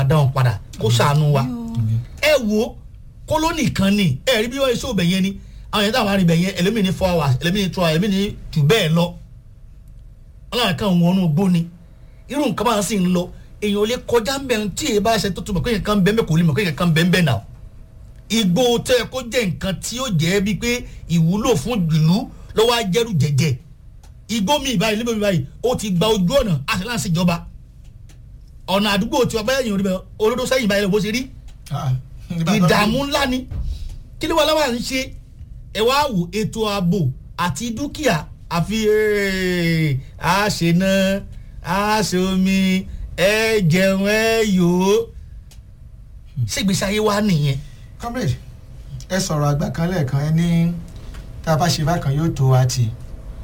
máa dá wọn padà kó ṣàánú wa ẹ wo kólónì kan ni ẹ rí bí wọ́n ṣe òbẹ̀ yẹn ni àwọn yẹn táwọn arìnbẹ̀ yẹn ẹlẹ́mìí ní four hours ẹlẹ́mìí ní two hours ẹlẹ́mìí ní jù bẹ́ẹ̀ lọ ọlọ́run kan wọnú gbó ni irú nǹkan bá sì ń lọ èèyàn ò lè kọjá ń bẹ̀ tí èyí bá ṣe tó tó mọ̀ kéèyàn kan bẹ́ẹ̀ bẹ́ẹ̀ kò lè mọ̀ kéèyàn kan bẹ́ẹ̀ bẹ́ẹ̀ náà igbó tẹ kó jẹ́ nǹkan tí ó jẹ́ bíi pé ìwúlò fún ìlú lọ́wọ́ ajẹ́rù jẹ̀jẹ̀ igbó mi ìbáyìí níbo mi báyìí ó ti gba ojú ọ̀nà àti láǹsì ìjọba ọ̀nà àdúgbò tí wọ́n bá yẹn rí bẹ́ẹ̀ olódó sẹ́yìn báyìí lọ bó ṣe rí ìdààmú ńlá ni kí ló wà láwọn à ń ṣe ẹ wá wò ètò ààbò àti dúkìá àfi àṣená àṣomi ẹ jẹun ẹ yòó ṣègbésí ayé wa nìyẹn. comrade ẹ sọ̀rọ̀ àgbà kan lẹ́ẹ̀kan ẹ ní tá a bá ṣe bákan yóò tó wa tì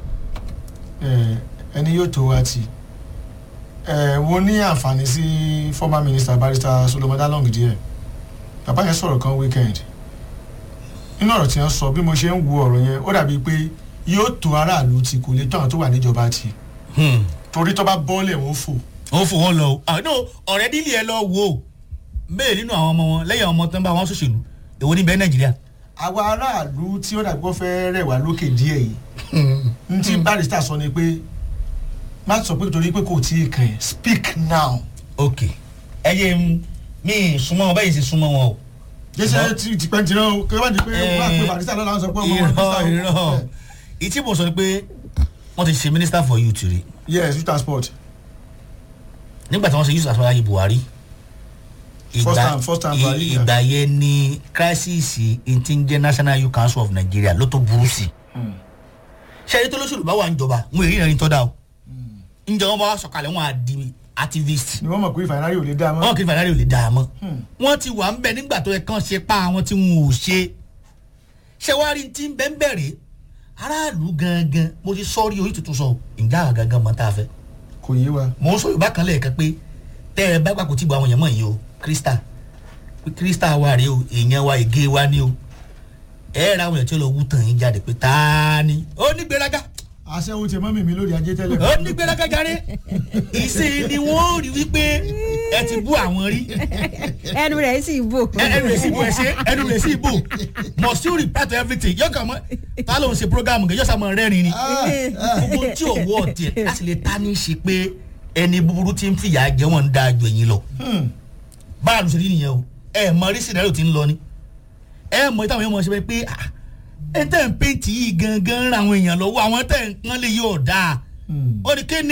ẹni yóò tó wa tì wo ní àǹfààní sí former minister barrister Solomon Dalong díẹ̀ bàbá yẹn sọ̀rọ̀ kan weekend nínú ọ̀rọ̀ tí wọ́n sọ bí mo ṣe ń wo ọ̀rọ̀ yẹn ó dàbí pé yóò tó aráàlú ti kò lè tó àwọn tó wà níjọba ti torí tó bá bọ́ọ̀lẹ̀ wọn fò. ó fò wọn lọ o àná ọ̀rẹ́ dílé ẹ lọ wò ó bẹ́ẹ̀ nínú àwọn ọmọ wọn lẹ́yìn ọmọ tó ń bá wọn ṣòṣèlú èwo ní bẹ́ẹ̀ nàìjíríà. àwa aráàlú tí ó dàbí kó fẹ́ rẹ̀ wá lókè díẹ̀ yìí n tí barrister sọ ni pé má sọ pé torí pé kò tí ì kàn yẹn speak now. ok ẹ yé mi súnmọ́ wọn bẹ́ẹ̀ sì súnmọ́ wọn o jẹsẹ ti ti pẹ́ tirẹ̀ o kí wọ́n ti pé wọ́n á pè barista lọ́la sọ pé ọmọ wọn irọ́ irọ́ ìtí mo sọ ni pé wọ́n ti ṣe minister for youth rí yes youth transport nígbà tí wọ́n ṣe youth transport ayé buhari First time- first time Buhari, yeah. ìgbà yẹn ni crisis ti ń jẹ́ national youth council of nigeria ló tó burú sí i ṣe ẹni tó lóṣèlú bá wà níjọba wọn èyí ìrìn tó dá o ǹjẹ́ wọn bá wá sọ̀kalẹ̀ wọn á di activist ni wọ́n mọ̀ pé ìfàyàrí ò lè dá a mọ́. wọn kì í fàyàrí ò lè dá a mọ́ wọ́n ti wà ń bẹ̀ nígbà tó yẹ kán ṣe pa àwọn tí wọn ò ṣe ṣé wàá rí tí ń bẹ́ ń bẹ̀rẹ̀ aráàlú gangan mo ti sọ́ọ́rí orí tuntun sọ ǹjẹ́ àwọn gangan mọ̀ tá a fẹ́ kò yé wa. mò ń sọ yorùbá kan lẹ́ẹ̀kan pé tẹ́ ẹ bá gbàgbọ́ tí gbọ́ àwọn èèyàn mọ̀ yìí o krista pé krista wa rèé o èèyàn wa ègé wa ni o ẹ ra àwọn èèyàn tí ó lọ wú tàn yín jáde pé ta ni ó ní gbéraga aṣẹ́wó ti mọ́ mímí lórí ajé tẹ́lẹ̀. ó ní gbéraga jáde ìsìn ni wọ́n rí wípé ẹ ti bú àwọn rí ẹnu rẹ̀ sì bò. ẹnu rẹ̀ sì bò ẹ ṣe ẹnu rẹ̀ sì bò must you reply to everything yóò kàn mọ́ ta ló ń ṣe program gẹ̀ yóò sá mọ́ rẹ́rìn ni gbogbo tí ò wọ́ ọ̀tí ẹ̀ láti lè ta ní í ṣe pé ẹni búburú ti ń fìyà jẹ wọn ń da ju ẹ̀yìn lọ báà ló ṣe rí nìyẹn o ẹ mọ rí sinario tí ń lọ ni ẹ mọ ìtàwọn èèyàn mọ ṣe pé ah, ẹ tẹ̀ ń péǹtì yìí gangan ń ra àwọn èèyàn lọ́wọ́ àwọn tẹ̀ ń pọ́n lè yóò dáa ó ní kéne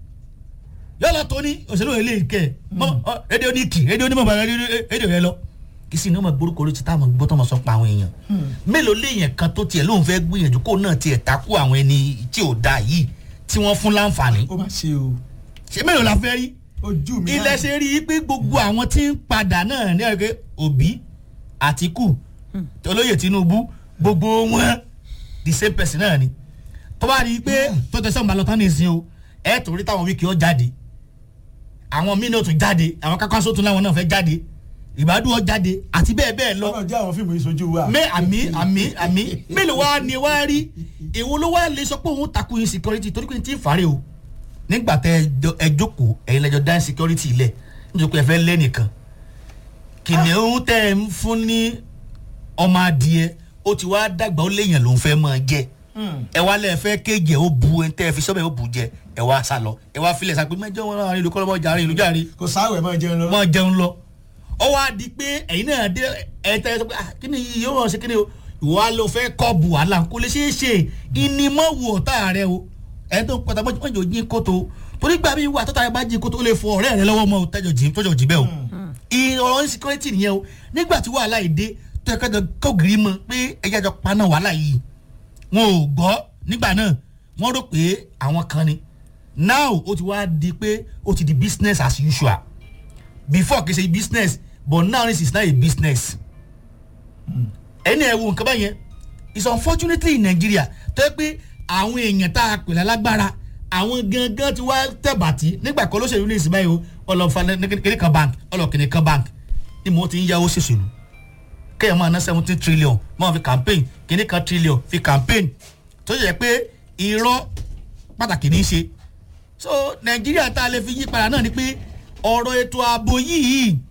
yálà tó ní òṣèlú ilé ìkẹ́ rédíò ní kì rédíò ní mọ̀ bá rédíò rẹ lọ kì í sì ní ọmọ gbórúkọ ló ti tá àwọn gbọ́ tó mọ̀ sọ pa àwọn èèyàn mélòó léèyàn kan tó tiẹ̀ lóun fẹ́ gbìyànjú kó náà tiẹ̀ takú àwọn ẹni tí ò dáa yìí tí wọ́n fún láǹfààní ó mà ṣe o ṣé mélòó la fẹ́ rí ojú mi ilẹ̀ ṣe rí i pé gbogbo àwọn tí ń padà náà ní ẹ̀rọ òbí àtìkù olóyè tinubu gbogbo wọn the same person náà ni tó bá rí i pé tó tẹsán balọ̀ tán nìsín o ẹ̀ tó rí táwọn wíkì ó jáde àwọn míì náà tún jáde àwọn kákásó tún láwọn náà fẹ́ jáde ìbádùn ó jáde àti bẹ́ẹ̀ bẹ́ẹ̀ lọ ọlọ́run jẹ́ àwọn fíìmù ìsojú wa. mẹ àmì àmì àmì mélòó wá ni wá rí èwo ló wá lè sọ pé òun takò insecurity torí pé n ti fàárẹ̀ o nígbà tẹ ẹ jókòó ẹ̀yin lẹ́jọ́ dá insecurity lẹ̀ nítorí pé ẹ fẹ́ lé nìkan kìnìún tẹ ẹ ń fún ní ọmọ adìẹ ó ti wá dàgbà ó léèyàn ló ń fẹ́ máa jẹ ẹ wá lẹ́ẹ̀ fẹ́ kéje ó bu ẹ tẹ́ ẹ fi sọ́bẹ̀ ó bu jẹ ẹ wá sá lọ ẹ wá filẹ̀ sá pé mẹ́jọ wọn náà ìlú kọ́lọ́mọ jàre ìlú jàre kò sáwẹ̀ máa jẹun lọ. mọ jẹun lọ ọ wá di pé ẹ̀yin náà dé ẹ tẹ ẹ sọ pé ah kí ni yìí yóò ṣe kí ni o ìwà ló fẹ́ kọ́ bu wàhálà kò lè ṣeé ṣe ìnímọ̀wò ọ̀tá rẹ o ẹ tó pátá mọ́jọ jí kótó torí gbà mí wà tọ́ta rẹ bá jí kótó ó lè fọ ọ̀rẹ́ rẹ lọ́wọ́ mọ́ o tẹ́jọ jí tọ́jọ jí bẹ́ẹ̀ o ìrọ̀rọ̀ insecurity nìyẹn o nígbà tí wàhálà yìí dé tó yẹ kájọ kọ́gìrì mọ́ pé ẹ̀yà jọ paná wàhálà yìí wọn ò gbọ́ nígbà náà wọ́n rò pé àwọn kan ni now ó ti wá di pé ó ti di business as usual before kì í ṣe business but now this is not a business ẹni ẹ wo nǹkan báyẹn it's unfortunately in Nigeria tó yẹ pé àwọn èèyàn tá a pè lálágbára àwọn gangan ti wá tẹ̀bàtì nígbà kan lóṣèlú ní ìsìn báyìí o ọlọ́fà kìnìún kan bank ọlọ́kìnìún kan bank ni mo ti ń yáwó ṣèṣèlú kéèyàn máa ná seventeen trillion máa fi campaign kìnìún kan trillion fi campaign tó yẹ pé irọ́ pàtàkì ní í ṣe so Nàìjíríà tá a lè fi yí padà náà ni pé ọ̀rọ̀ ètò ààbò yìí